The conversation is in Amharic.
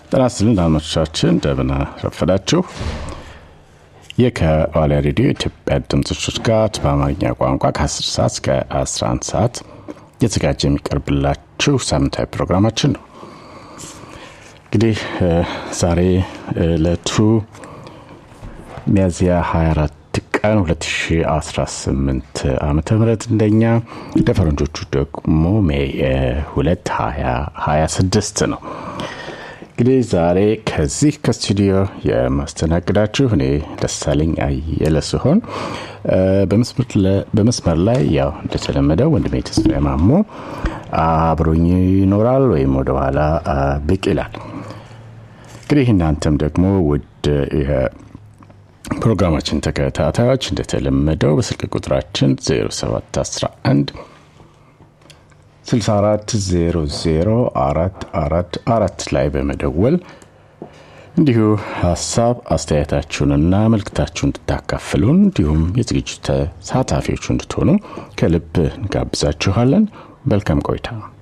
ጤና ይስጥልን አድማጮቻችን፣ እንደምን ረፈዳችሁ። ይህ ከዋልያ ሬዲዮ የኢትዮጵያ ድምጾች ጋር በአማርኛ ቋንቋ ከ10 ሰዓት እስከ 11 ሰዓት እየተዘጋጀ የሚቀርብላችሁ ሳምንታዊ ፕሮግራማችን ነው። እንግዲህ ዛሬ ዕለቱ ሚያዝያ 24 ቀን 2018 ዓመተ ምህረት እንደኛ እንደ ፈረንጆቹ ደግሞ ሜይ 2 2026 ነው። እንግዲህ ዛሬ ከዚህ ከስቱዲዮ የማስተናግዳችሁ እኔ ደሳለኝ አየለ ሲሆን በመስመር ላይ ያው እንደተለመደው ወንድሜ ተስፋዬ ማሞ አብሮኝ ይኖራል ወይም ወደኋላ ብቅ ይላል። እንግዲህ እናንተም ደግሞ ውድ ፕሮግራማችን ተከታታዮች እንደተለመደው በስልክ ቁጥራችን 0711 64004444 ላይ በመደወል እንዲሁ ሀሳብ አስተያየታችሁንና መልክታችሁን እንድታካፍሉን እንዲሁም የዝግጅቱ ተሳታፊዎቹ እንድትሆኑ ከልብ እንጋብዛችኋለን። መልካም ቆይታ።